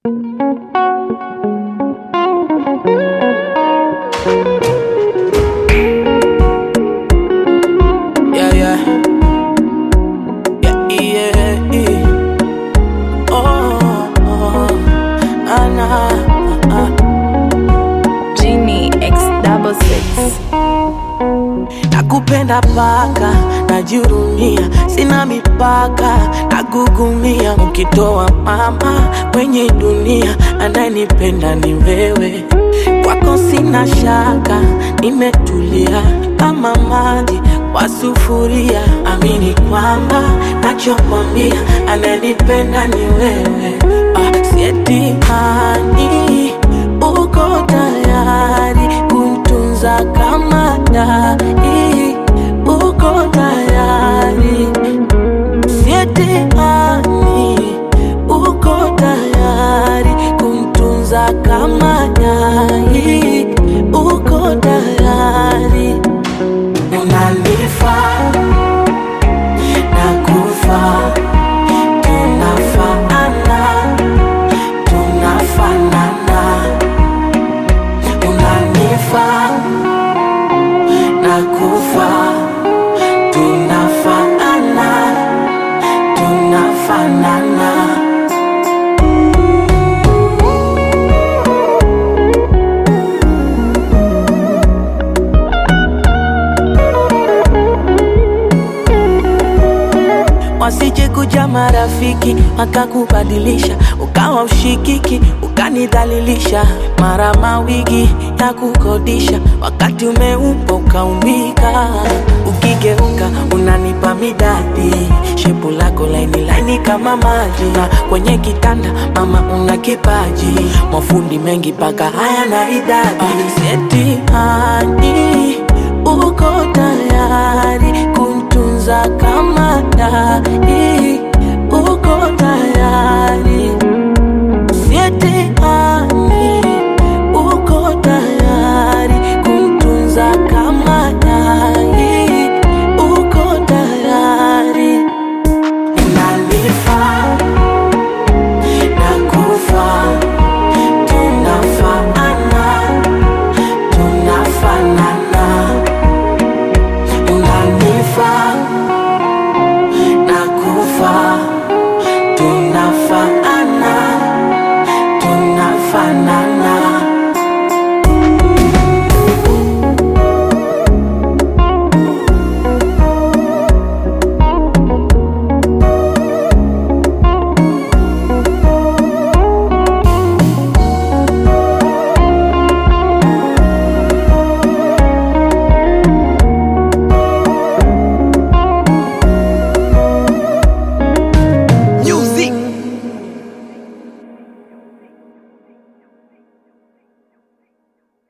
Yeah, yeah. Yeah, yeah, yeah. Oh, oh, ah, nah, ah. Genie X double six. Nakupenda paka, najihurumia, sina mipaka, nagugumia. Ukitoa mama kwenye dunia, anayenipenda ni wewe. Kwako sina shaka, nimetulia kama maji kwa sufuria. Amini kwamba nachokwambia, anayenipenda ni wewe. Ah, sieti hani uko tayari kuntunza kama dai, uko tayari sietihani, uko tayari kumtunza kama dai, uko tayari unanifaa nakufa tunafaana tunafanana unanifaa nakufa tunafaana tunafanana wasije kuja marafiki wakakubadilisha ukawa ushikiki ukanidhalilisha mara mawigi ya kukodisha wakati umeupa ukaumbika ukigeuka unanipa midadi shepu lako laini laini kama maji na kwenye kitanda mama una kipaji mafundi mengi paka haya na idadi setihani uko tayari kuntunza kama dai, uko tayari